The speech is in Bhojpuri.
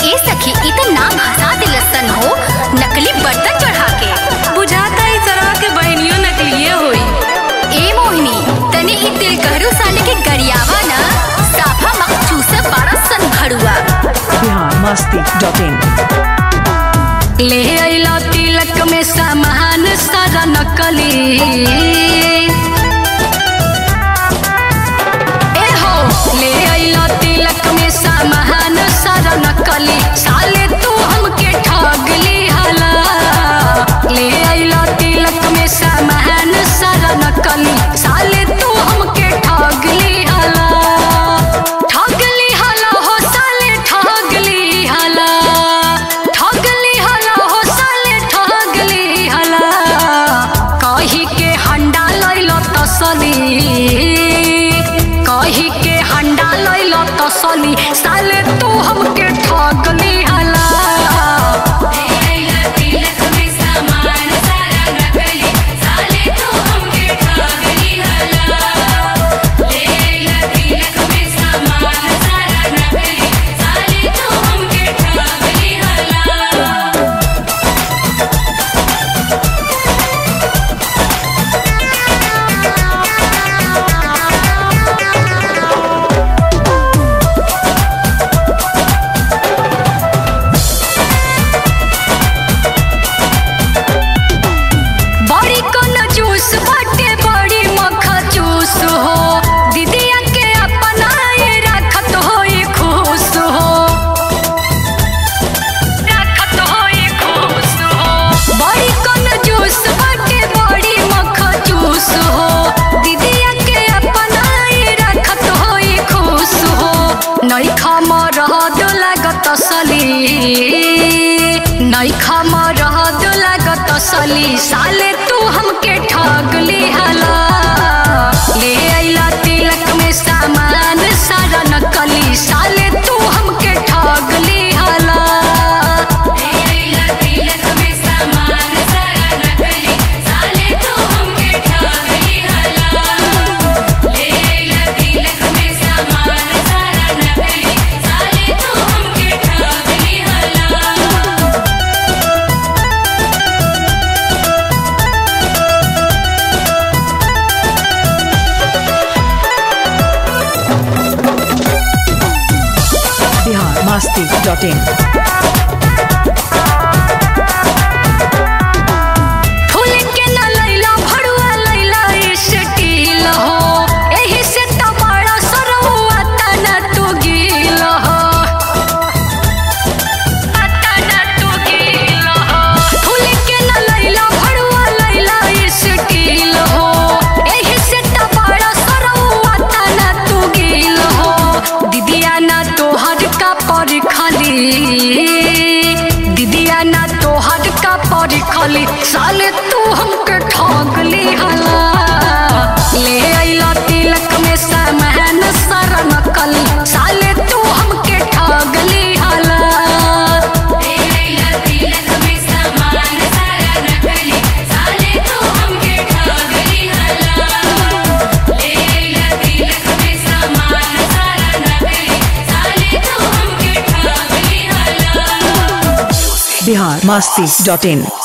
ए सखी इ त नाम हंसा दिलसन हो नकली बर्तन चढ़ा के बुझाता ई सरवा के बहनियों नकलिए होई ए मोहिनी तने इ तिल कहरू साले के गरियावा ना साफा मखचूसा बाड़ा सन भड़ुआ biharmasti.in ले अइला तिलक में सामान सारा नकली ए हो ले अइला तिलक में सामान सारा नकली साले तू हमके ठगली हला ले अइला तिलक में सामान सारा नकली साले तू हमके ठगली हला ठगली हला हो साले ठगली हला ठगली हला हो साले ठगली हला कही के हंडा लइलो तसली कही के हंडा लइलो तसली साले तू हमके ठगली हला बड़ी कोन जूस बाटे बड़ी मखा जूस हो दीदिया के अपनाए रखत होई खुश हो रखत होई खुश हो बड़ी कोन जूस बाटे बड़ी मखा जूस हो दीदिया के अपनाए रखत होई खुश हो नइखा मरद लागत सली नइखा मरद लागत सली साले तू हमके ठगली हला ले अइला तिलक में सामान सारा नकली साले तू हमके ठगली हला biharmasti.in फूल के न लैला भड़ुआ लैला स्टील हो एही से त बड़ा सरौआ तना तू गील हो तना तू गील हो फूल के न लैला भड़ुआ लैला स्टील हो एही से त बड़ा सरौआ तना तू गील हो दीदिया ना तोहर का पर खाली दीदिया ना तोहर का पर खाली साले तू हमके ठगली हला ले अइला तिलक में सामान सारा नकली साले तू हमके ठगली हला biharmasti.in